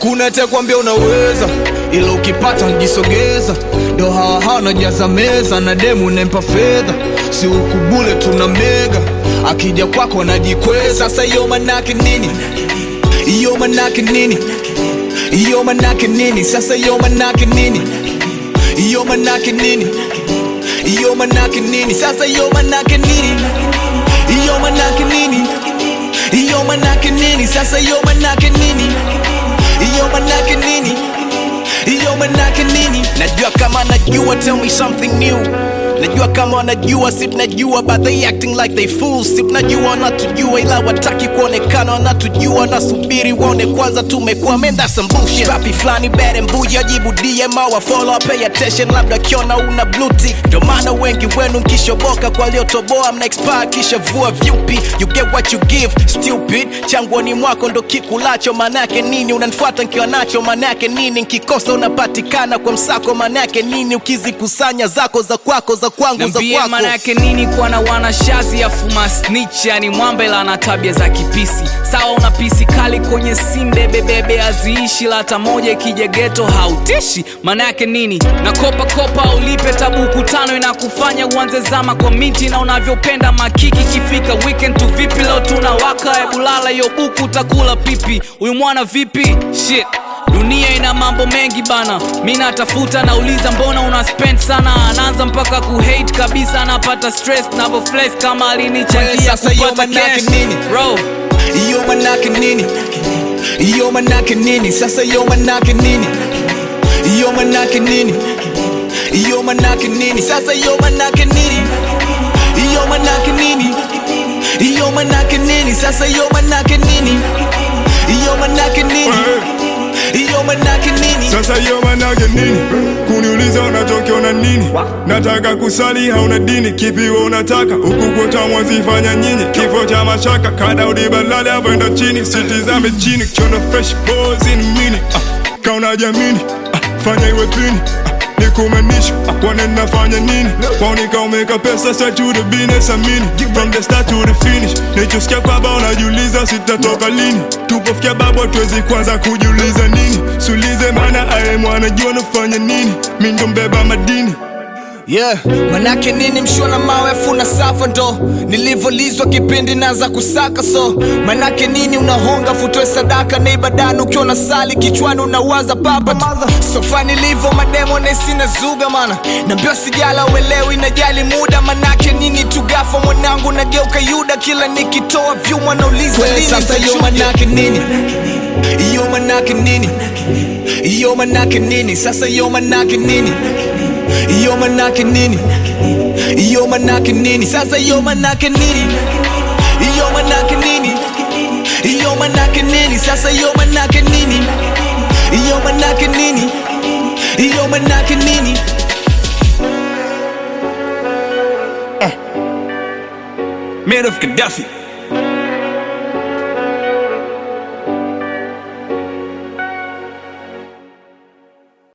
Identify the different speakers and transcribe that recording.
Speaker 1: hakuna atakwambia unaweza ila ukipata njisogeza ndo hawa hawa najaza meza na demu nempa fedha si ukubule tuna mega akija kwako anajikweza sasa hiyo manake nini hiyo manake nini hiyo manake nini sasa hiyo manake nini hiyo manake nini hiyo manake nini sasa hiyo manake nini hiyo manake nini hiyo manake nini sasa hiyo manake nini hiyo manake nini hiyo manake nini
Speaker 2: najua kama najua tell me something new najua kama wanajua si tunajua but they acting like they fools si tunajua wanatujua ila wataki kuonekana wanatujua wanasubiri waone kwanza tumekuwa man that's some bullshit papi flani bad and bougie ajibu DM au follow pay attention labda kiona una blue tick ndo maana wengi wenu mkishoboka kwa waliotoboa mna expire kisha vua vyupi you get what you give stupid changwani mwako ndo kikulacho manake nini unanifuata nkiwa nacho manake nini nkikosa unapatikana kwa msako manake nini ukizikusanya zako za kwako za kwangu za
Speaker 3: Niambie
Speaker 2: kwako
Speaker 3: maana yake nini kuwa na wanashazi afuma snitch yani mwambela na tabia za kipisi sawa una pisi kali kwenye sinde bebebe aziishi la hata moja ikija geto hautishi maana yake nini na kopa kopa ulipe tabuku tano inakufanya uanze zama kwa miti na unavyopenda makiki kifika weekend tu vipi leo tunawaka ebulala hiyo buku utakula pipi huyu mwana vipi shit dunia ina mambo mengi bana mi natafuta nauliza mbona una spend sana anaanza mpaka kuhate kabisa anapata stress navo flex kama
Speaker 1: Wewe
Speaker 3: alinichangia
Speaker 1: sasa hiyo
Speaker 3: kupata
Speaker 1: manake
Speaker 3: cash
Speaker 1: nini?
Speaker 3: bro
Speaker 1: hiyo manake nini hiyo manake nini sasa hiyo manake nini hiyo manake nini hiyo manake nini sasa hiyo manake nini hiyo manake nini hiyo manake nini sasa hiyo manake nini hiyo manake nini hiyo manake nini
Speaker 4: Sasa hiyo manake nini? Kuniuliza unachokiona nini? Nataka kusali hauna dini, kipi wewe unataka? Huku kwetu mwazifanya nyinyi, kifo cha mashaka, kadaudi balale avoenda chini, sitizame chini, kiona fresh balls in mini. Ah, kauna jamini, ah, fanya iwe pini. Ah, nikumanisha ah, wanena fanya nini? Waonika umeka pesa straight to the business amini. From the start to the finish. Nichosikia kwamba unajiuliza sitatoka lini. Tupofikia babu tuwezi kwanza kujiuliza nini. Sulize maana aye mwana jua nafanya nini. Mi ndo mbeba madini.
Speaker 1: yeah manake nini mshona mawe funa safa ndo nilivyolizwa kipindi naza kusaka so manake nini unahonga futoe sadaka na ibadani ukiwa na sali kichwani unawaza papa sofa nilivyo mademo nesina zuga mana nambio sijala uelewi najali muda manake nini tugafa mwanangu nageuka yuda kila nikitoa vyuma nauliza lini
Speaker 2: sasa hiyo
Speaker 1: nitachuja.
Speaker 2: manake
Speaker 1: nini iyo manake nini iyo manake nini sasa iyo manake nini iyo manake nini iyo manake nini sasa iyo manake nini iyo manake nini iyo manake nini sasa iyo manake nini iyo manake nini iyo manake nini
Speaker 2: Man of Gaddafi